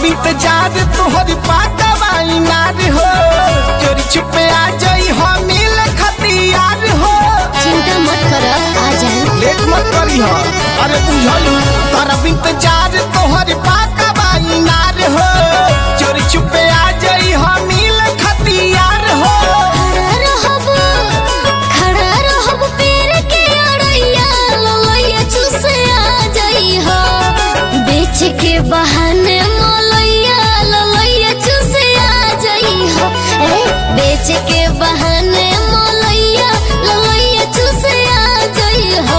इंतजार तोहर पाकवा इनार हो चोरी छुपे आ जाई हो मिल खतियार हो चिंता मत कर आ जाए लेट मत करी हो अरे बुझलू तरफ इंतजार तोहर पाकवा इनार हो चोरी छुपे आ जाई हो मिल खतियार हो खड़ा रहब खड़ा रहब पेड़ के अड़ैया ललैया चूसे आ जाई हो बेच के बहाने मलैया ललैया चूसे आ जाई हो ए बेच के बहाने मलैया ललैया चूसे आ जाई हो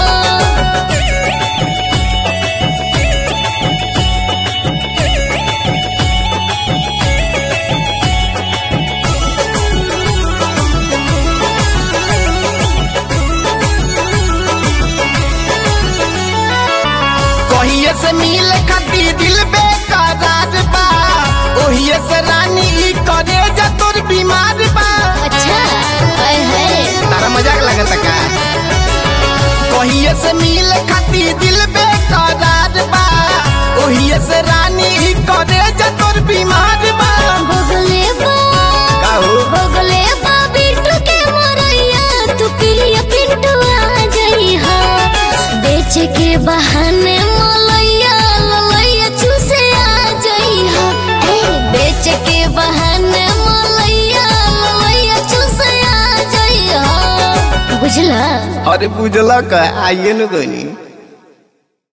कहिए से मिल खाती दिल बेकरार बा ओहिए से रानी ई करे जा तोर बीमार बा अच्छा हाय हाय तारा मजाक लगता का कहिए से मिल खाती दिल बेकरार बा ओहिए से रानी ई करे जा तोर बीमार बा बगले बा काहू बगले बा बिट्टू के मोरैया तू पिलिया पिंटू आ जाई हो बेच के बहाने मलैया ललैया चूसे आ जाई हो ए बेच के बहाने मलैया ललैया चूसे आ जाई हो बुझला अरे बुझला का आइए न गनी